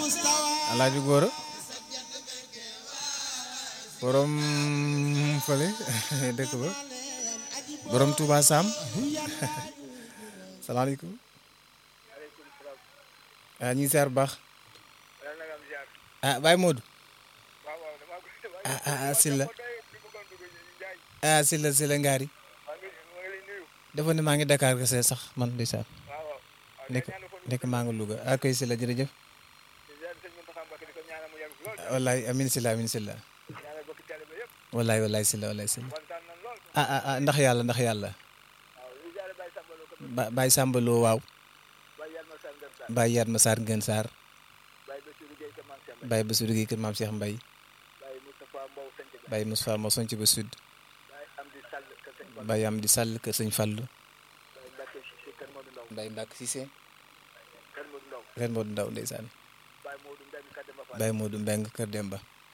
alaaji góora borom fële dëkk ba borom Touba Sam salaamaaleykum ah ñu ngi seer bu baax ah Baye Modou ah ah ah Silla ah Silla Silla Ngari dafa ne maa ngi Dakar kese sax man ndeysaan nekk nekk maa ngi Louga ah koy Silla jërëjëf wallaay amin Silla amin Silla wallaay wallaay Silla wallaay Silla ah ah ah ndax yàlla ndax yàlla ba Baye Sambaloo waaw Baye Yatma Sarr Ngën Sarr Baye Bassirou Guèye kër Maam Cheikh Mbaye Baye Moustapha Mbow sonc ba sud Baye Amdi Sall kër Sëñ Fallu Baye Mbacke Cissé Ren Modou Ndaw ndeysaan Baye Modou Mbeng kër Demba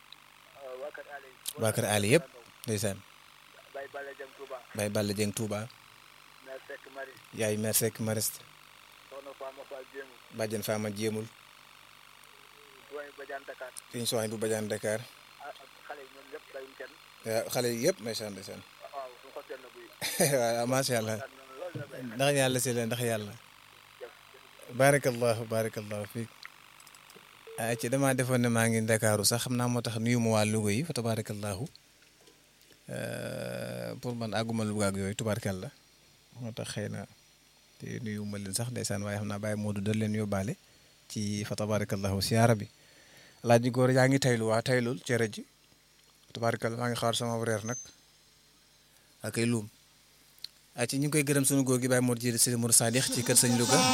waa kër Ali yëpp ndeysaan Baye Balla Dieng Touba yaay mère Seck Mariste bàjjen Fama Jéemul fiñ soxañ bu bajaan Dakar waaw xale yi yëpp ndeysaan ndeysaan waaw macha allah ndax yàlla si la ndax yàlla barakallahu barakallahu fiik a ci damaa defoon ne maa ngi Ndakaaru sax xam naa moo tax nuyu ma waa Louga yi fa tabarakallahu pour man àgguma Louga ak yooyu tubaarkàlla moo tax xëy na te nuyu ma leen sax ndeysaan waaye xam naa Baye Modou da leen yóbbaale ci fa tabarakallahu siyaara bi laaj góor yaa ngi taylu waa taylul cere ji tubaarkàlla maa ngi xaar sama reer nag ak ay luum a ci ñu ngi koy gërëm sunu góor gi Baye Modou Jili Sidi Mour Sadikh ci kër sëñ Louga